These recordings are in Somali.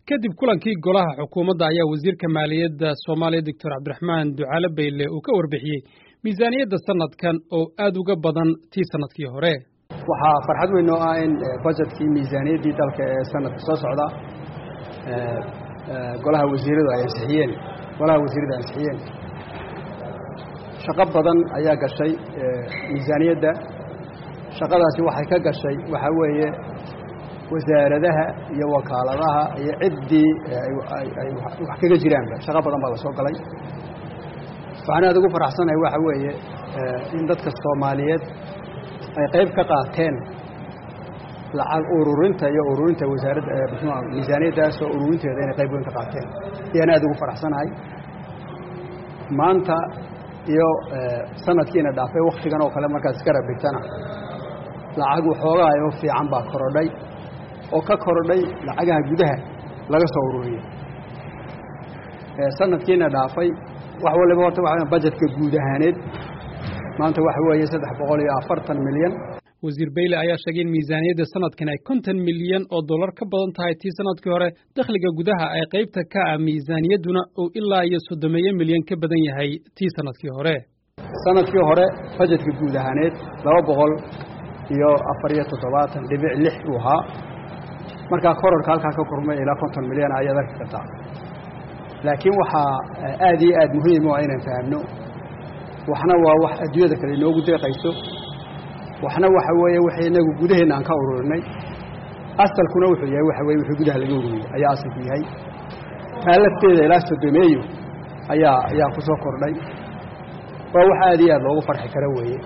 kadib kulankii golaha xukuumadda ayaa wasiirka maaliyadda soomaaliya doctor cabdiraxmaan ducaale bayle uu ka warbixiyey miisaaniyadda sanadkan oo aad uga badan tii sanadkii hore waxaa farxad weyn oo ah in bajetkii miisaaniyaddii dalka ee sanadka soo socda golaha wasiiradu ay ansixiyeen golaha wasiiradu ansixiyeen shaqo badan ayaa gashay miisaaniyadda shaqadaasi waxay ka gashay waxaa weeye wasaaradaha iyo wakaaladaha iyo ciddii ay wax kaga jiraanba shaqo badan baa la soo galay waxaan aad ugu faraxsanahay waxa weeye in dadka soomaaliyeed ay qayb ka qaateen lacag ururinta iyo ururinta wasaaradda mxua miisaaniyaddaas oo ururinteeda inay qayb weyn ka qaateen ayaan aad ugu faraxsanahay maanta iyo sanadkiina dhaafay wakhtigan oo kale markaad iska rabigtana lacag waxoogaa oo fiican baa korodhay oo ka korodhay lacagaha gudaha laga soo ururiyey sanadkiina dhaafay wax waliba horta waa bajetka guud ahaaneed maanta waxa weeye saddex boqol iyo afartan milyan wasiir bayle ayaa sheegay in miisaaniyadda sanadkan ay konton milyan oo dollar ka badan tahay tii sanadkii hore dakhliga gudaha ay qaybta ka ah miisaaniyadduna uu ilaa iyo soddomeeyo milyan ka badan yahay tii sanadkii hore sanadkii hore bajetka guud ahaaneed laba boqol iyo afar iyo toddobaatan dhibic lix uu ahaa markaa kororka halkaa ka kormay ilaa konton milyan ayaad arki kartaa laakiin waxaa aad iyo aad muhiim u ah inaan fahamno waxna waa wax adduunyada kale inoogu deeqayso waxna waxa weeye wixii inagu gudaheenna aan ka ururinay asalkuna wuxuu yahay waxa weye wixii gudaha laga ururiyey ayaa asalku yahay taa lafteeda ilaa sodomeeyo ayaa ayaa ku soo kordhay waa wax aad iyo aad loogu farxi karo weeye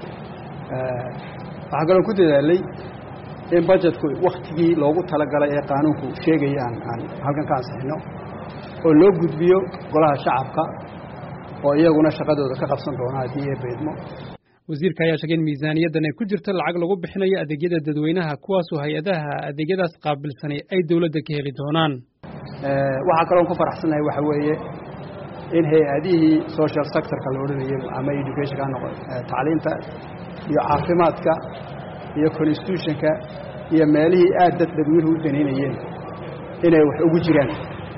waxaa kaloo ku dadaalay in bajetku wakhtigii loogu talagalay ee qaanuunku sheegaya aan aan halkan ka ansixino oo loo gudbiyo golaha shacabka oo iyaguna shaqadooda ka qabsan doona haddii ee beedmo wasiirka ayaa sheegay in miisaaniyaddan ay ku jirto lacag lagu bixinayo adeegyada dadweynaha kuwaasoo hay-adaha adeegyadaas qaabilsanay ay dowladda ka heli doonaan waxaa kaloon ku faraxsanahay waxa weeye in hay-adihii social sectorka la odhanayay ama educationka ha noqo tacliinta iyo caafimaadka iyo constitutionka iyo meelihii aad dad dadweynuhu u danaynayeen inay wax ugu jiraan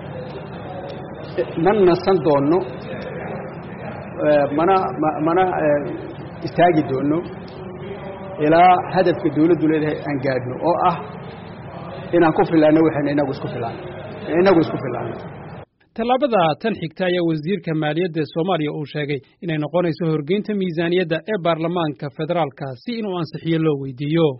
ma nasan doonno mana mana istaagi doonno ilaa hadafka dawladdu leedahay aan gaadhno oo ah inaan ku filaanno waxaynu inagu isku filaan inagu isku filaanno tallaabada tan xigta ayaa wasiirka maaliyadda soomaaliya uu sheegay inay noqonayso horgeynta miisaaniyadda ee baarlamaanka federaalka si inuu ansixiyo loo weydiiyo